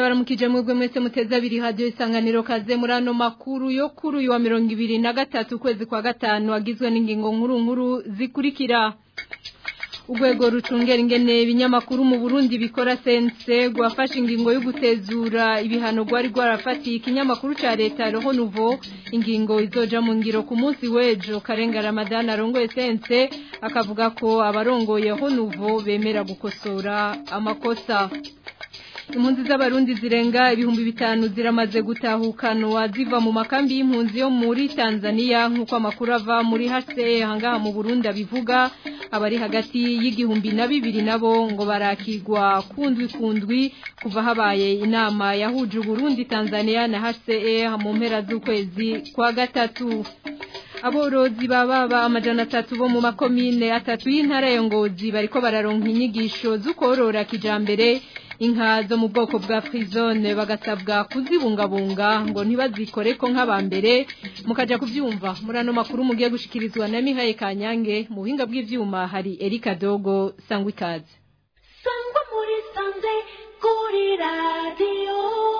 ndabaramukije mwebwe mwese muteze abiri radio isanganiro kaze muri ano makuru yo kuri uyu wa mirongo ibiri na gatatu ukwezi kwa gatanu agizwe n'ingingo nkuru nkuru zikurikira urwego rucungera ingene ibinyamakuru mu Burundi bikora sense gwafashe ingingo yo gutezura ibihano gwari gwarafatiye ikinyamakuru ca leta Roho Nouveau ingingo izoja mu ngiro ku munsi wejo Karenga Ramadan arongoye sense akavuga ko abarongoye Roho Nouveau bemera gukosora amakosa impunzi z'abarundi zirenga ibihumbi bitanu ziramaze gutahukanwa ziva mu makambi y'impunzi yo muri Tanzania nk'uko amakuru ava muri HCE hangaha mu Burundi abivuga abari hagati y'igihumbi na bibiri nabo ngo barakigwa kundwi kundwi kuva habaye inama yahuje Burundi Tanzania na HCE mu mpera z'ukwezi kwa gatatu aborozi bababa amajana atatu bo mu makomine atatu y'intara ya Ngozi bariko bararonka inyigisho z'ukorora kijambere inka zo mu bwoko bwa frizone bagasabwa kuzibungabunga ngo ntibazikore ko nk'abambere mukaja kuvyumva muri ano makuru mugiye gushikirizwa na Mihaye Kanyange mu buhinga bw'ivyuma hari Erika Dogo sangwa ikaze sangwa muri sanze kuri radio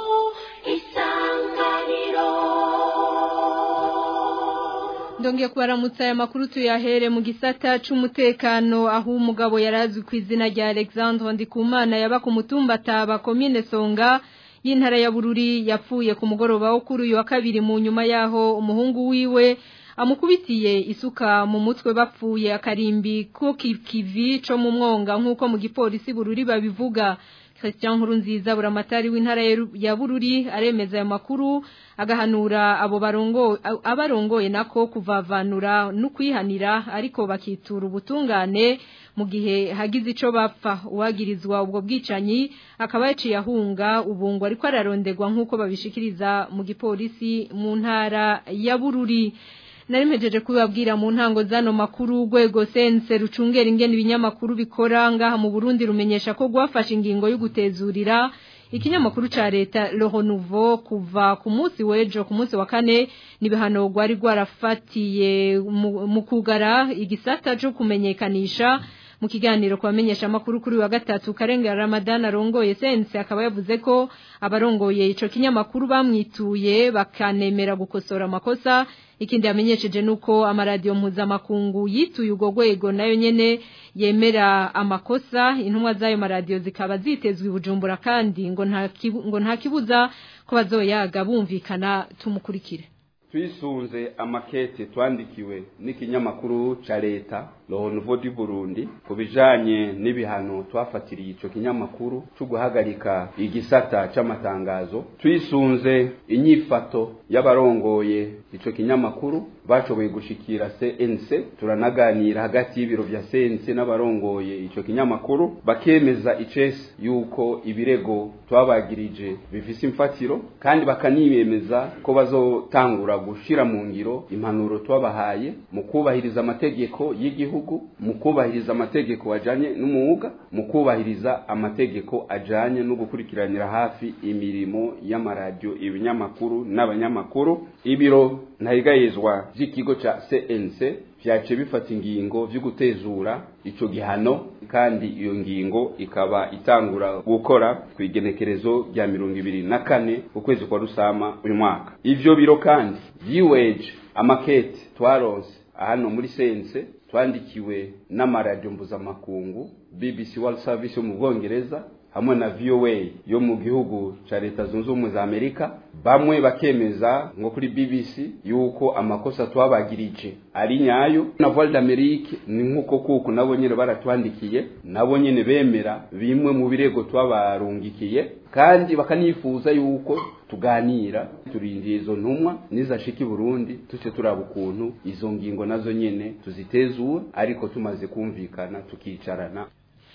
isanganiro Ndongeye kubaramutsa aya makuru tuyahere mu gisata c'umutekano aho umugabo yarazwi ku izina rya Alexandre Ndikumana yaba ku mutumba taba komine Songa y'intara ya Bururi yapfuye ku mugoroba wo kuri uyu wa kabiri mu nyuma yaho umuhungu wiwe amukubitiye isuka mu mutwe bapfuye akarimbi ko kivi co mu mwonga nk'uko mu gipolisi Bururi babivuga Christian Nkurunziza buramatari w'intara ya Bururi aremeza ayo makuru agahanura abo barongo abarongoye nako kuvavanura no kwihanira ariko bakitura ubutungane mu gihe hagize ico bapfa uwagirizwa ubwo bwicanyi akaba yaciye ahunga ubungo ariko ararondegwa nk'uko babishikiriza mu gipolisi mu ntara ya Bururi Narimpejeje kubabwira mu ntango zano makuru urwego sense rucungera ingene ibinyamakuru bikora ngaha mu Burundi rumenyesha ko gwafashe ingingo yo gutezurira ikinyamakuru ca leta Roho Nouveau kuva ku munsi wejo ku munsi wa kane nibihano gwari gwarafatiye mu kugara igisata cyo kumenyekanisha mu kiganiro kubamenyesha amakuru kuri wa gatatu Karenga Ramadan arongoye sense akaba yavuze ko abarongoye ico kinyamakuru bamwituye bakanemera gukosora amakosa ikindi yamenyesheje nuko amaradiyo mpuzamakungu yituye ubwo rwego nayo nyene yemera amakosa intumwa z'ayo maradiyo zikaba zitezwe ibujumbura kandi ngo nta ngo nta kibuza ko bazoyaga bumvikana tumukurikire twisunze amakete twandikiwe n'ikinyamakuru ca leta Roho Nouveau du Burundi ku bijanye n'ibihano twafatiriye ico kinyamakuru cyo guhagarika igisata c'amatangazo twisunze inyifato y'abarongoye ico kinyamakuru bashoboye gushikira CNC turanaganira hagati y'ibiro vya CNC n'abarongoye ico kinyamakuru bakemeza icese yuko ibirego twabagirije bifise imfatiro kandi bakaniyemeza ko bazotangura gushira mu ngiro impanuro twabahaye mu kubahiriza amategeko y'igihugu mu kubahiriza amategeko ajanye n'umwuga mu kubahiriza amategeko ajanye no gukurikiranira hafi imirimo y'amaradiyo ibinyamakuru n'abanyamakuru ibiro ntayigayezwa vy'ikigo ca CNC vyace bifata ingingo vyo gutezura ico gihano kandi iyo ngingo ikaba itangura gukora ku igenekerezo rya mirongo ibiri na kane ukwezi kwa rusama uyu mwaka ivyo biro kandi vyiweje amakete twaronse hano muri sense twandikiwe n'amaradiyo mpuzamakungu BBC World Service yo mu Bwongereza hamwe na VOA yo mu gihugu ca leta zunze ubumwe za Amerika bamwe bakemeza ngo kuri BBC yuko amakosa twabagirije ari nyayo na Voix d'Amérique ni nkuko kuko nabo nyene baratwandikiye nabo nyene bemera bimwe mu birego twabarungikiye kandi bakanifuza yuko tuganira turindiye izo ntumwa nizashika i Burundi tuce turaba ukuntu izo ngingo nazo nyene tuzitezura ariko tumaze kumvikana tukicarana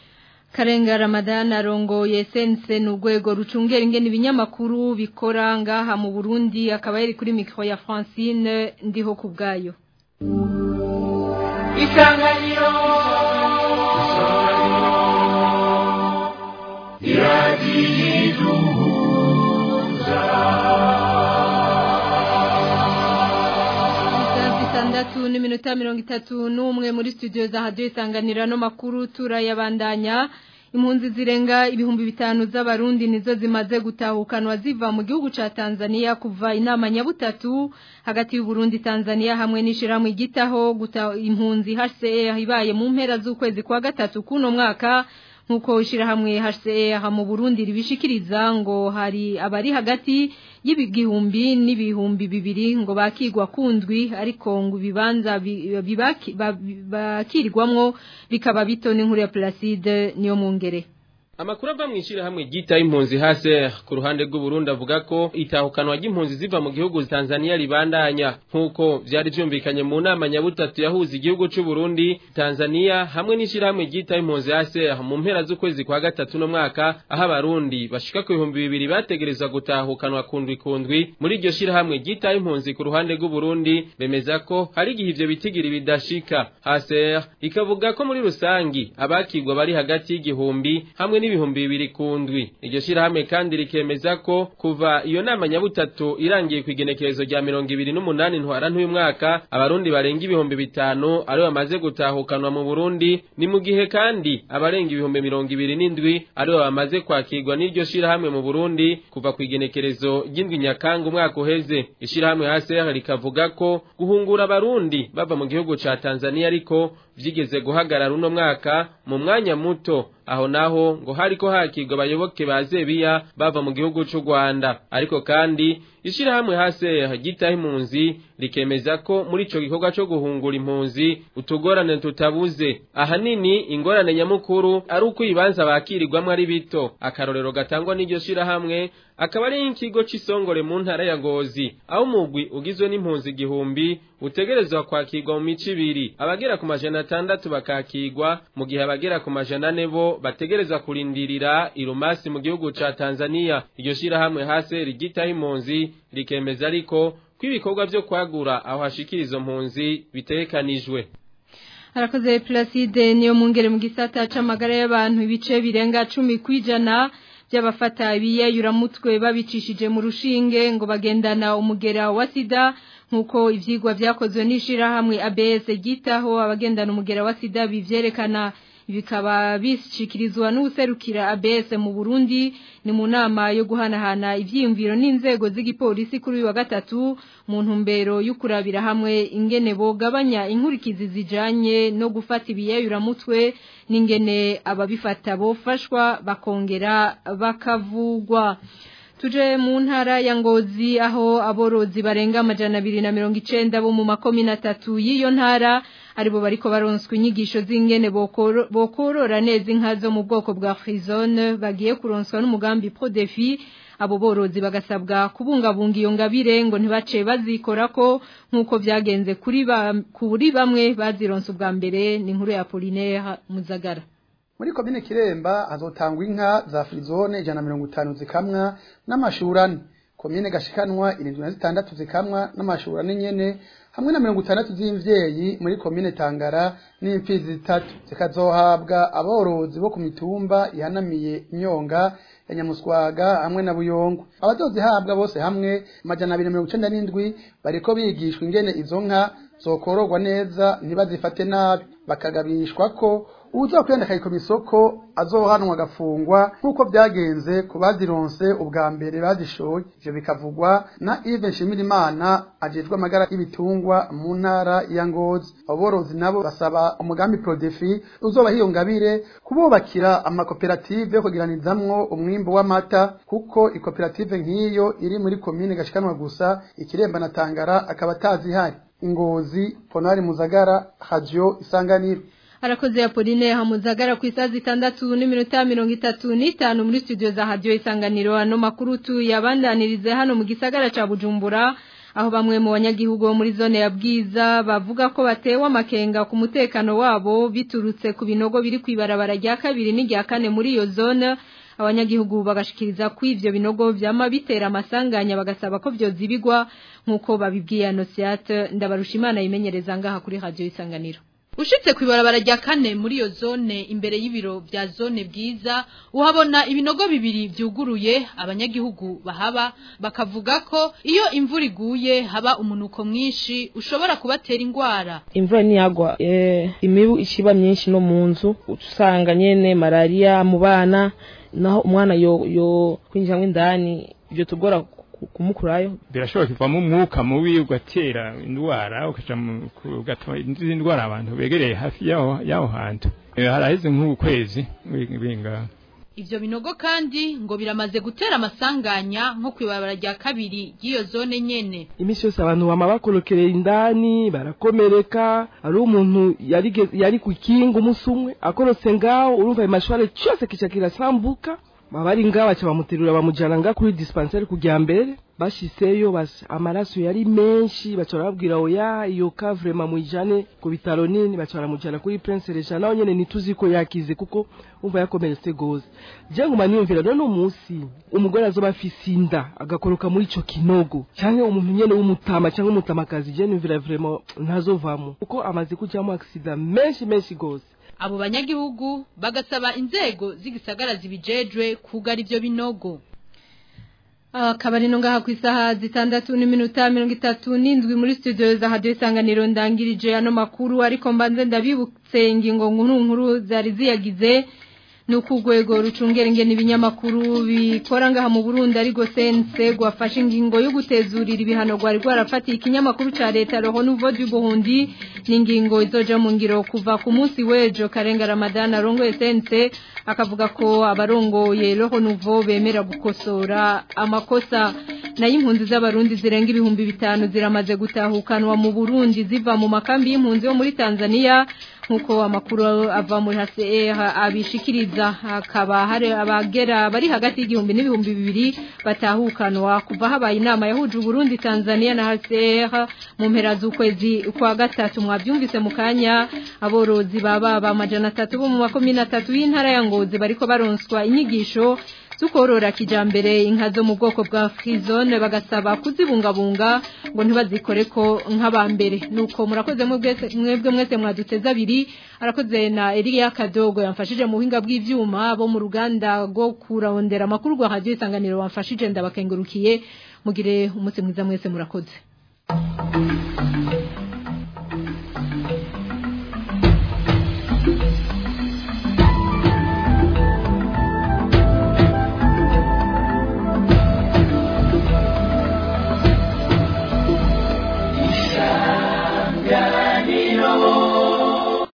Karenga Ramadan arongoye sense n'urwego rucungera ingene ibinyamakuru bikora ngaha mu Burundi akaba yari kuri micro ya Francine ndiho kubgayo Isanganiro Itandatu n'iminota mirongo itatu n'umwe muri studio za radio isanganira no makuru turayabandanya impunzi zirenga ibihumbi bitanu z'abarundi nizo zimaze gutahukanwa ziva mu gihugu ca Tanzania kuva inama nyabutatu hagati y'u Burundi Tanzania hamwe n'ishirahamwe igitaho guta impunzi HCR ibaye mu mpera z'ukwezi kwa gatatu kuno mwaka nkuko ishirahamwe HCR mu Burundi ribishikiriza ngo hari abari hagati y'ibigihumbi n'ibihumbi bibiri ngo bakigwa kundwi ariko ngo bibanza bakirirwamwo bikaba bitone nkuru ya Placide niyo mungere Amakuru ava mwishira hamwe gita impunzi hase ku ruhande rw'u Burundi avuga ko itahukanwa ry'impunzi ziva mu gihugu Tanzania libandanya nkuko vyari vyumvikanye mu nama nyabutatu yahuza igihugu c'u Burundi Tanzania hamwe n'ishira hamwe gita impunzi hase mu mpera z'ukwezi kwa gatatu no mwaka aho abarundi bashika ku bihumbi bibiri bategerezwa gutahukanwa kundwi kundwi muri iryo shira hamwe gita impunzi ku ruhande rw'u Burundi bemeza ko hari igihe ivyo bitigiri bidashika hase ikavuga ko muri rusangi abakigwa bari hagati y'igihumbi hamwe n'ibihumbi bibiri kundwi iryo shirahamwe kandi rikemeza ko kuva iyo nama nyabutatu irangiye ku igenekerezo rya mirongo ibiri n'umunani ntwara n'uyu mwaka abarundi barenga ibihumbi bitanu aribo bamaze gutahukanwa mu burundi ni mu gihe kandi abarenga ibihumbi mirongo ibiri n'indwi aribo bamaze kwakirwa n'iryo shirahamwe mu burundi kuva ku igenekerezo ry'indwi nyakanga umwaka uheze ishirahamwe hcr rikavuga ko guhungura abarundi bava mu gihugu ca tanzania ariko vyigeze guhagarara uno mwaka mu mwanya muto aho naho ngo hariko hakirwa abayoboke ba Zebiya bava mu gihugu c'u Rwanda ariko kandi ishirahamwe hase gitaho impunzi rikemeza ko muri ico gikorwa co guhungura impunzi utugorane tutabuze ahanini ingorane nyamukuru ari uko ibibanza bakirirwamwo ari bito akarorero gatangwa n'iryo shirahamwe akaba ari ikigo c'isongore mu ntara ya Ngozi aho umugwi ugizwe n'impunzi igihumbi utegerezwa kwakirwa mu mico ibiri abagera ku majana atandatu bakakirwa mu gihe abagera ku majana ane bo bategerezwa kurindirira irumasi mu gihugu ca Tanzania iryo shirahamwe hase rigitaho impunzi rikemeza ariko ko ibikorwa vyo kwagura aho hashikira izo mpunzi bitegekanijwe harakoze Placide niyo mungere mu gisata c'amagara y'abantu ibice birenga 10 kwijana by'abafata biyayuramutwe babicishije mu rushinge ngo bagendana umugera wa sida nkuko ivyigwa vyakozwe n'ishirahamwe ABS gitaho abagendana umugera wa sida bivyerekana bikaba bishikirizwa n'userukira ABS mu Burundi ni mu nama yo guhanahana ivyiyumviro n'inzego z'igipolisi kuri uyu wa gatatu mu ntumbero y'ukurabira hamwe ingene bogabanya inkurikizi zijanye no gufata ibiyayuramutwe n'ingene ababifata bofashwa bakongera bakavugwa tuje mu ntara ya ngozi aho aborozi barenga amajana abiri na mirongo icenda bo mu makomine atatu y'iyo ntara aribo bariko baronswa inyigisho z'ingene bokorora neza inka zo mu bwoko bwa frizone bagiye kuronswa n'umugambi prodefi abo borozi bagasabwa kubungabunga iyo ngabire ngo ntibace bazikorako nk'uko vyagenze kuri kuri bamwe bazironse ubwa mbere ni inkuru ya Polinaire Muzagara muri komine kiremba hazotangwa inka za frizone ijana na mirongo itanu zikamwa n'amashurane komine gashikanwa irindwi na zitandatu zikamwa n'amashurane nyene hamwe na mirongo itandatu z'imvyeyi muri komine tangara n'imfizi zitatu zikazohabwa aborozi bo ku mitumba ihanamiye imyonga ya nyamuswaga hamwe na buyongo abazozihabwa bose hamwe amajana abiri na mirongo icenda n'indwi bariko bigishwa ingene izo nka zokororwa neza ntibazifate nabi bakagabishwa ko uwuzokwenda akayikoma isoko azohanwa agafungwa nk'uko byagenze ku bazironse ubwa mbere bazishoye ivyo bikavugwa na Yves Nshimirimana ajejwe amagara y'ibitungwa mu ntara ya Ngozi aborozi nabo basaba umugambi Prodefi uzoba hiyo ngabire kububakira amakoperative yo kugiranizamwo umwimbo w'amata kuko ikoperative nk'iyo iri muri komine gashikanwa gusa ikiremba na Tangara akaba atazihari Ngozi Ponari Muzagara Radio Isanganiro Arakoze Apolline Hamuzagara ku isazi zitandatu n'iminota mirongo itatu n'itanu muri studio za Radio Isanganiro ano makuru tu yabandanirize hano mu gisagara ca Bujumbura aho bamwe mu banyagihugu bo muri zone ya Bwiza bavuga ko batewe amakenga ku mutekano wabo biturutse ku binogo biri kwibarabara rya kabiri n'irya kane muri iyo zone abanyagihugu bagashikiriza ko ivyo binogo vyama bitera amasanganya bagasaba ko vyozibigwa nkuko babibwiye Anosiate ndabarusha imana yimenyereza ngaha kuri Radio Isanganiro Ushitse kwibarabara rya kane muri iyo zone imbere y'ibiro vya zone bwiza uhabona ibinogo bibiri vyuguruye abanyagihugu bahaba bakavuga ko iyo imvura iguye haba umunuko mwinshi ushobora kubatera ingwara imvura niyagwa eh, imibu ishiba myinshi no mu nzu usanga nyene malaria mu bana naho umwana yo yo kwinjira indani ibyo tugora ku- kumukurayo birashobora kuvamo umwuka mubi ugatera indwara ukaja mu- ku- ugatuma izindi ndwara abantu begereye hafi yaho yaho hantu Eh, haraheze nk'ukwezi binga ivyo binogo kandi ngo biramaze gutera amasanganya nko kwibarabara rya kabiri ry'iyo zone nyene imisi yose abantu bama bakorokereye indani barakomereka ari umuntu yarige- yari ku kinga umunsi umwe akorotse ngaho urumva ayo mashware cyose kica kirasambuka baba bari ngaho baca bamuterura bamujana ngaho kuri dispensaire kujya mbere bashiseyo bas- amaraso yari menshi baca barababwira oya iyo ka vrema muyijane ku bitaro nini baca baramujana kuri prince regent naho nyene ntituzi ko yakize kuko umva yakomeretse gose je nguma niyumvira none umunsi umugore azoba afise inda agakoroka muri ico kinogo canke umuntu nyene w'umutama canke umutamakazi je niyumvira vrema ntazovamo kuko amaze kujamo accident menshi menshi gose abo banyagihugu bagasaba inzego z'igisagara zibijejwe kugara ivyo binogo akabari no ngaha ku isaha zitandatu n'iminota mirongo itatu n'indwi muri studio za hadiyo isanganiro ndangirije ano makuru ariko mbanze ndabibutse ingingo nkuru nkuru zari ziyagize ni uko urwego rucungera ingene ibinyamakuru bikora ngaha mu burundi ariko sense rwafashe ingingo yo gutezurira ibihano rwari rwarafatiye ikinyamakuru ca leta roho n'uvo Burundi ni ingingo izoja mu ngiro kuva ku munsi w'ejo karenga ramadana arongoye sense akavuga ko abarongoye roho n'uvo bemera gukosora amakosa nayo impunzi z'abarundi zirenga ibihumbi bitanu ziramaze gutahukanwa mu burundi ziva mu makambi y'impunzi yo muri tanzania nk'uko amakuru ava muri HCR abishikiriza hakaba hari abagera bari hagati y'igihumbi n'ibihumbi bibiri batahukanwa kuva habaye inama yahuje Burundi Tanzania na HCR mu mpera z'ukwezi kwa gatatu mwabyumvise mu kanya aborozi baba bamajana atatu bo mu makomine atatu y'intara ya Ngozi bariko baronswa inyigisho zukorora kijambere inka zo mu bwoko bwa frizone bagasaba kuzibungabunga ngo ntibazikore ko nk'abambere nuko murakoze mwebwe mwese mwaduteza abiri arakoze na Elia Kadogo yamfashije mu buhinga bw'ivyuma bo mu ruganda rwo kurondera amakuru rwa radio isanganiro bamfashije ndabakengurukiye mugire umunsi mwiza mwese murakoze